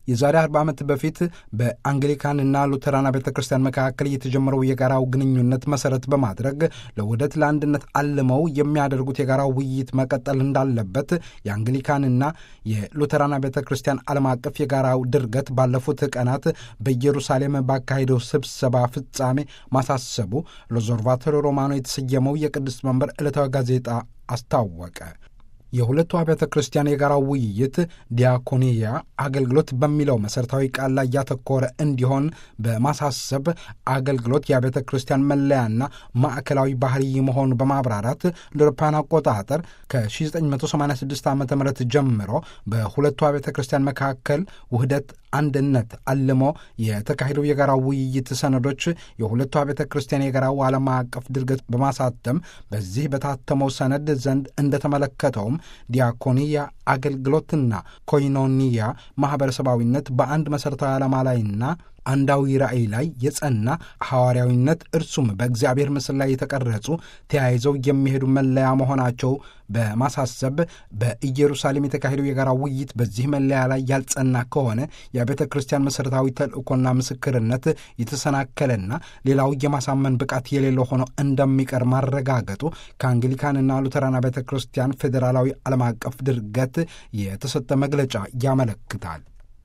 የዛሬ 40 ዓመት በፊት በአንግሊካንና ሉተራና ቤተ ክርስቲያን መካከል የተጀመረው የጋራው ግንኙነት መሰረት በማድረግ ለውህደት ለአንድነት አልመው የሚያደርጉት የጋራው ውይይት መቀጠል እንዳለበት የአንግሊካንና የሉተራና ቤተ ክርስቲያን ዓለም አቀፍ የጋራው ድርገት ባለፉት ቀናት በኢየሩሳሌም ባካሄደው ስብሰባ ፍጻሜ ማሳሰቡ ሎዞርቫቶሪ ሮማኖ የተሰየመው የቅድስት መንበር ዕለታዊ ጋዜጣ አስታወቀ። የሁለቱ አብያተ ክርስቲያን የጋራው ውይይት ዲያኮኒያ አገልግሎት በሚለው መሠረታዊ ቃል ላይ ያተኮረ እንዲሆን በማሳሰብ አገልግሎት የአብያተ ክርስቲያን መለያና ማዕከላዊ ባህሪ መሆኑ በማብራራት ለአውሮፓውያን አቆጣጠር ከ1986 ዓ ም ጀምሮ በሁለቱ አብያተ ክርስቲያን መካከል ውህደት አንድነት አልሞ የተካሄደው የጋራው ውይይት ሰነዶች የሁለቱ አብያተ ክርስቲያን የጋራው ዓለም አቀፍ ድርገት በማሳተም በዚህ በታተመው ሰነድ ዘንድ እንደተመለከተውም ዲያኮንያ አገልግሎትና ኮይኖኒያ ማኅበረሰባዊነት በአንድ መሠረታዊ ዓላማ ላይና አንዳዊ ራእይ ላይ የጸና ሐዋርያዊነት እርሱም በእግዚአብሔር ምስል ላይ የተቀረጹ ተያይዘው የሚሄዱ መለያ መሆናቸው በማሳሰብ በኢየሩሳሌም የተካሄደው የጋራ ውይይት በዚህ መለያ ላይ ያልጸና ከሆነ የቤተ ክርስቲያን መሠረታዊ ተልእኮና ምስክርነት የተሰናከለና ሌላው የማሳመን ብቃት የሌለው ሆኖ እንደሚቀር ማረጋገጡ ከአንግሊካንና ሉተራና ቤተ ክርስቲያን ፌዴራላዊ ዓለም አቀፍ ድርገት የተሰጠ መግለጫ ያመለክታል።